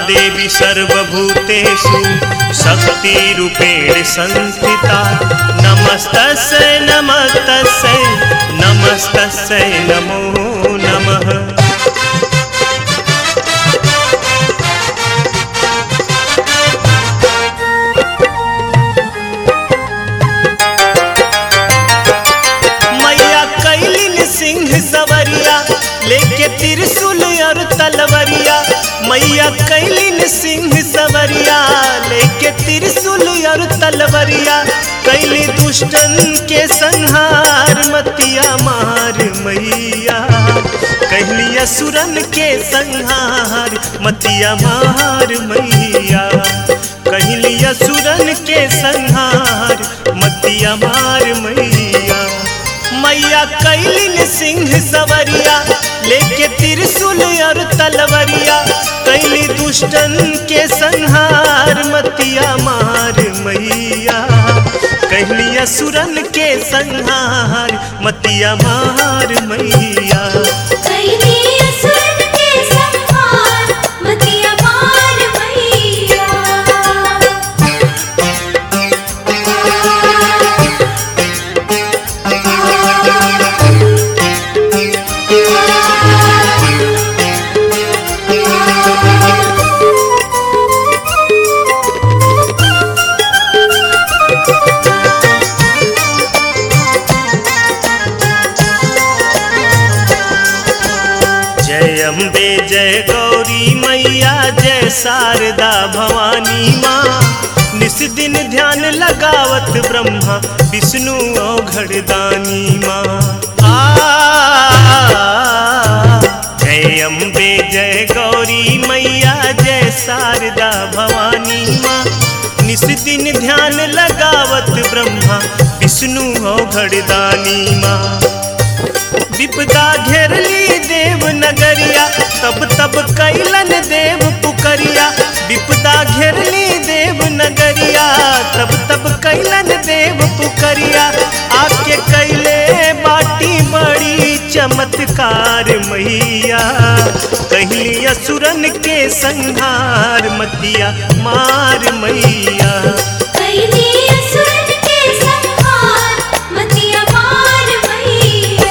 देवी सर्वभूतेषु शक्तिरूपेण संस्थिता नमस्तस्यै नमस्तस्यै नमस्तस्यै नमो नमः मैया कैलिन सिंह सवरिया लेके त्रिशूल और तलवरिया मैया कैलिन सिंह सवरिया लेके त्रिशूल और तलवरिया कैली दुष्टन के संहार मतिया मार मैया कहली असुरन के संहार मतिया मार मैया कहली असुरन के संहार मतिया मार मैया मैया कैलिन सिंह सवरिया लेके त्रिशूल और तलवरिया कैली दुष्टन के संहार मतिया मार मैया कहली असुरन के संहार मतिया मार मैया कैली असुरन के संहार मतिया मार मैया जय अम्बे जय गौरी मैया जय शारदा भवानी माँ निस दिन ध्यान लगावत ब्रह्मा विष्णु औघड़दानी माँ आ जय अम्बे जय गौरी मैया जय शारदा भवानी माँ निस दिन ध्यान लगावत ब्रह्मा विष्णु औघड़दानी माँ विपदा घेरली देव नगरिया तब तब कैलन देव पुकरिया विपदा घेरली देव नगरिया तब तब कैलन देव पुकरिया आके कैले बाटी बड़ी चमत्कार मैया कहली असुरन के संहार मतिया मार मैया कैली असुरन के संहार मतिया मार मैया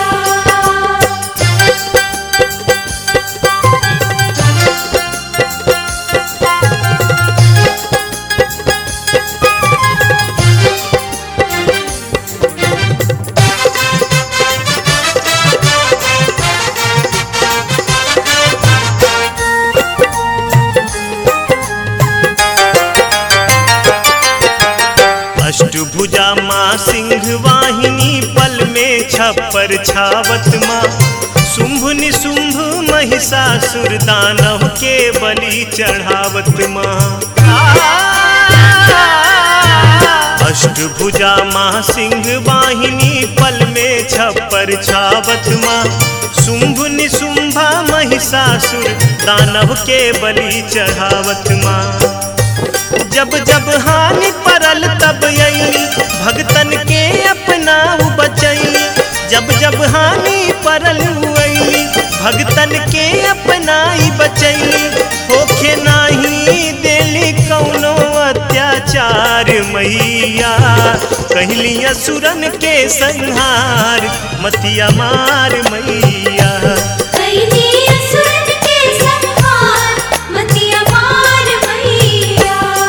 अष्टभुजा माँ सिंह वाहिनी पल में छप्पर छावत माँ शुंभ निशुंभ महिषासुर दानव के बलि चढ़ावत माँ अष्टभुजा माँ सिंह वाहिनी पल में छप्पर छावत माँ शुंभ निशुंभा महिषासुर दानव के बलि चढ़ावत माँ जब जब हानि परल तब अली भगतन के अपना बचैली जब जब हानि परल अली भगतन के अपना ही बचैली होखे नाही देली कौनो अत्याचार मैया कहली असुरन के संहार मतिया मार मैया कैली असुरन के संहार मतिया मार मैया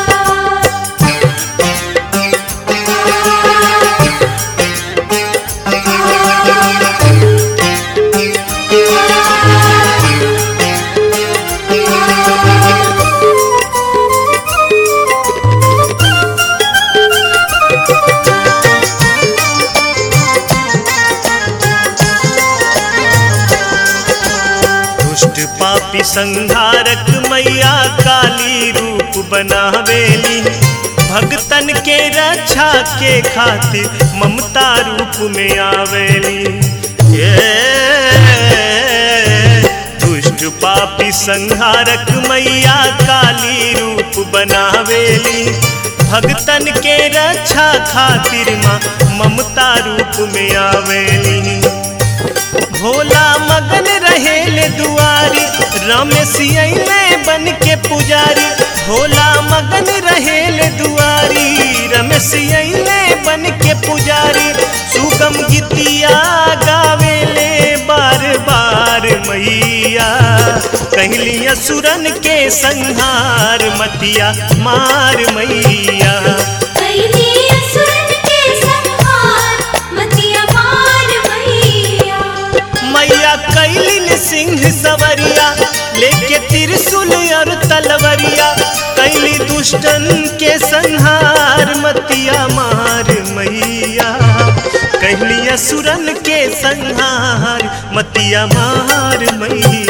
दुष्ट पापी संहारक मैया काली रूप बनावेली भगतन के रक्षा के खातिर ममता रूप में आवेली ये दुष्ट पापी संहारक मैया काली रूप बनावेली भगतन के रक्षा खातिर माँ ममता रूप में आवेली भोला मगन रह रहेले दुआरी रमेश अइले बन के पुजारी भोला मगन रहेले दुआरी रमेश अइले बन के पुजारी सुगम गीतिया गावेले बार बार मैया कहली असुरन के संहार मतिया मार मैया कैली असुरन के संहार मतिया मार मैया मैया कैलिन सिंह सवरिया लेके त्रिशूल और तलवरिया कैली दुष्टन के संहार मतिया मार मैया कहली असुरन के संहार मतिया मार मैया